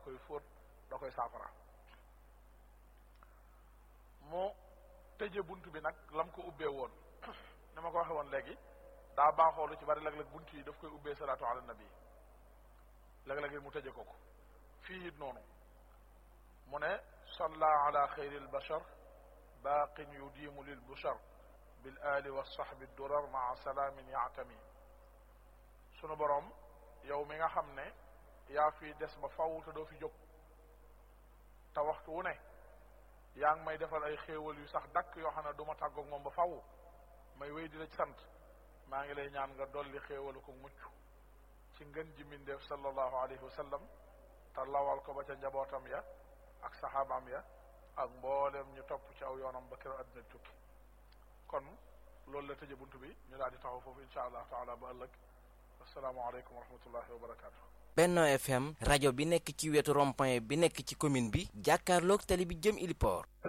koy fóot da koy saafara mu tëje bunt bi nag lam ko ubbee woon ni ma ko waxe woon léegi daa baaxoo lu ci bari léeg-léeg bunt yi daf koy ubbee salaatu ala nabi léeg-léeg mu tëje ko ko fii it noonu mu ne salla ala xayril bashar baaqin yudiimu lil bushar bil ali wa sahbi durar maa salaamin yaatami sunu boroom yow mi nga xam ne yaa fi des ba faw te doo fi jóg te waxtu wu ne yaa ngi may defal ay xéewal yu sax dakk yoo xam ne du ma tàggoog moom ba faw may wéy di la ci sant maa ngi lay ñaan nga dolli xéewalu ko mucc ci ngën ji mindeef sallallahu alayhi wa sallam te lawal ko ba ca njabootam ya ak saxaabaam ya ak mboolem ñu topp ci aw yoonam ba keroog àddina tukki kon loolu la tëje bunt bi ñu daal di taxaw foofu insha allah taala ba ëllëg asalaamaaleykum wa rahmatullahi wa barakaatu. Benno FM rajo bi nekk ci wetu rond-point bi nekk ci commune bi jàkkaarloog tali bi jëm Iliport